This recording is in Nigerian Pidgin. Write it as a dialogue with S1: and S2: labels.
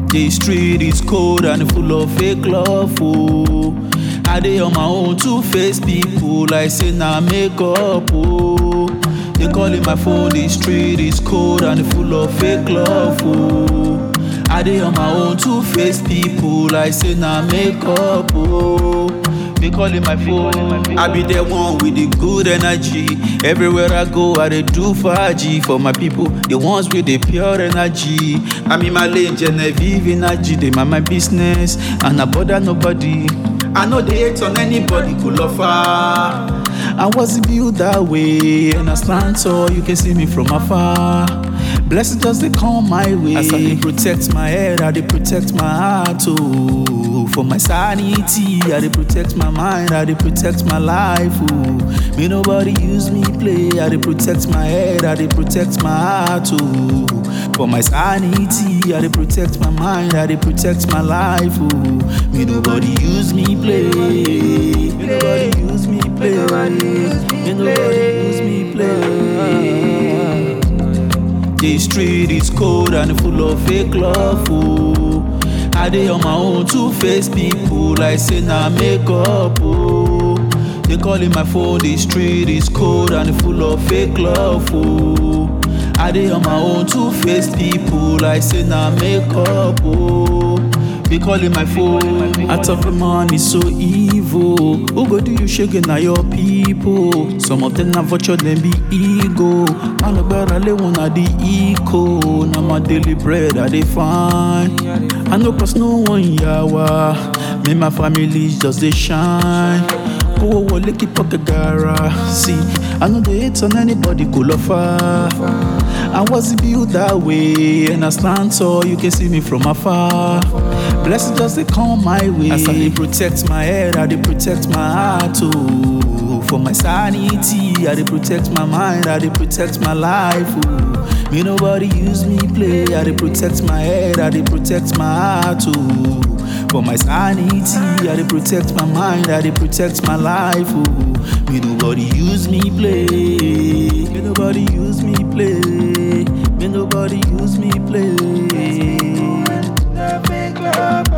S1: The street is cold and full of fake love, oh. I dey on my own to face people like say na makeup, oh. They calling my phone, the street is cold and full of fake love, oh. I dey on my own to face people like say na makeup, oh. They calling my phone. I be the one with the good energy. Everywhere I go, I dey do faji for my people. The ones with the pure energy. I'm in my lane, Genevieve energy. They mind my business and I bother nobody. I know they hate on anybody, cool offer. I wasn't built that way, and I stand tall. You can see me from afar. Blessings just they come my way. As I dey protect my head, I dey protect my heart too. For my sanity, I dey protect my mind, I dey protect my life. Ooh. Me nobody use me play. I dey protect my head, I dey protect my heart too. For my sanity, I dey protect my mind, I dey protect my life. Ooh. Me nobody use me play. Me nobody use me play. Me nobody use me play. The street is cold and full of fake love. Oh. I dey on my own to face people like say na makeup. Oh. They calling my phone. The street is cold and full of fake love. Oh. I dey on my own to face people like say na makeup. Oh. They calling my phone. I talk the money so evil. Who go do you shaking na your people? Some of them na vulture, them be ego. Man, no better lay one at the eco. Now my daily bread I dey find. I know cause no one yawa. Me my family just dey shine. Go wọlé keep pocket gara. See, I know they hate on anybody cool offer. I wasn't built that way, and I stand tall. You can see me from afar. Blessings just they come my way. As I dey protect my head, I dey protect my heart too. For my sanity, I dey protect my mind, I dey protect my life. Ooh. Me nobody use me play. I dey protect my head, I dey protect my heart too. For my sanity, I dey protect my mind, I dey protect my life. Ooh. Me nobody use me play. Me nobody use me play. Me nobody use me play.
S2: The fake love